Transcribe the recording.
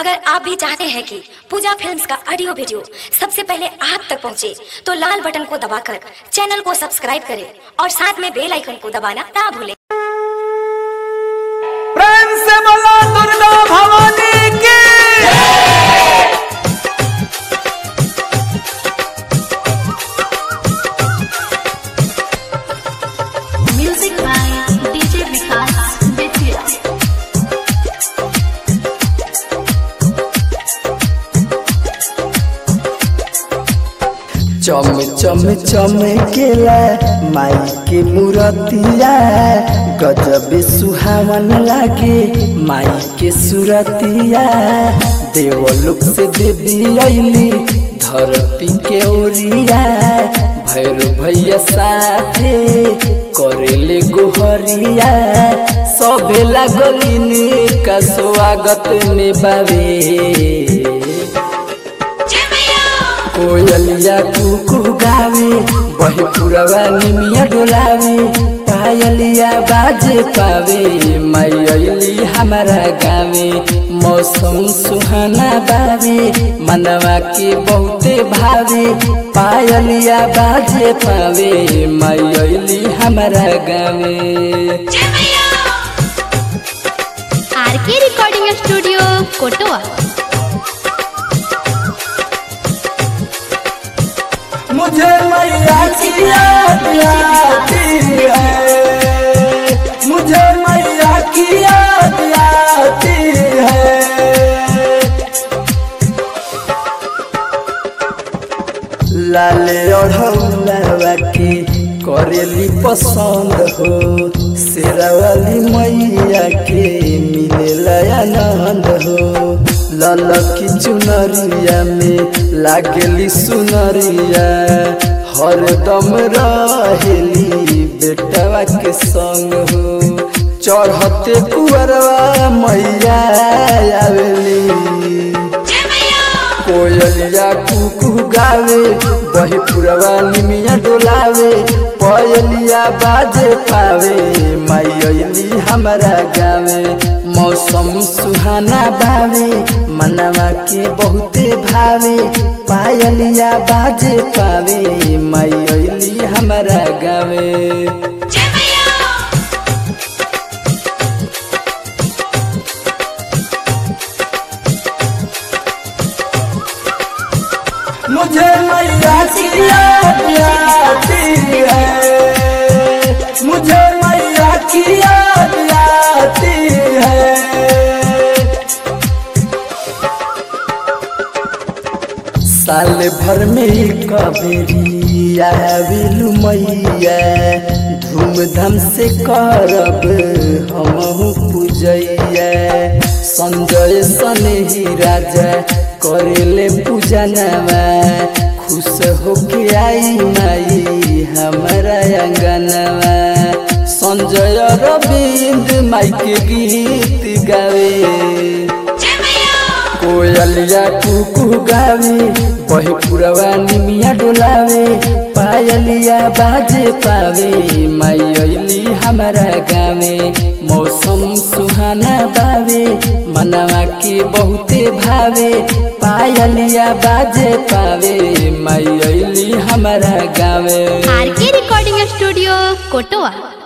अगर आप भी चाहते हैं कि पूजा फिल्म्स का ऑडियो वीडियो सबसे पहले आप तक पहुंचे, तो लाल बटन को दबाकर चैनल को सब्सक्राइब करें और साथ में बेल आइकन को दबाना ना भूलें प्रेम से बोला दुर्गा भवानी की Music by DJ Vikas Vidya. चम चम चमकेला माई के मूरतिया गजब सुहावन लागे माई के सुरतिया देवलोक से देवी अली धरती के ओरिया भैरव भैया साथे करेले गोहरिया सबे लागलिन का स्वागत में बावे कोयलिया कुकू गावे बहे पुरवा निमिया डोलावे पायलिया बाजे पावे मैली हमारा गावे मौसम सुहाना बावे मनवा के बहुते भावे पायलिया बाजे पावे मैली हमारा गावे आरके रिकॉर्डिंग स्टूडियो कोटवा मुझे मैया की याद आती है मुझे मैया की याद आती है लाले ओढ़ौलावा की करेली पसंद हो शेरावाली मैया के मिले आनंद हो ललकी चुनरिया में लागेली सुनरिया हरदम रहेली बेटवा के संग हो चढ़ते कुअरवा मैया आवेली कोयलिया कुकू गावे बही पुरवा निमिया डोलावे पयलिया बाजे पावे मायली हमारा गावे मौसम सुहाना बावे मनवा के बहुते भावे पायलिया बाजे पावे मायली हमारा गावे मुझे मैया की याद आती है मुझे मैया की याद आती है साल भर में कबेरी आविलु मैया धूमधाम से करब हम पूजैया संजय सनेही राजा करेले पूजनवा खुश होके आई माई हमारा अंगनवा संजय रविंद माई के गीत गावे कोयलिया कुकू गावे बहे पुरवा निमिया डोलावे पायलिया बाजे पावे मायली हमारा गावे मौसम सुहाना बावे मनवा के बहुते भावे पायलिया बाजे पावे मायली हमारा गावे आरके रिकॉर्डिंग स्टूडियो कोटवा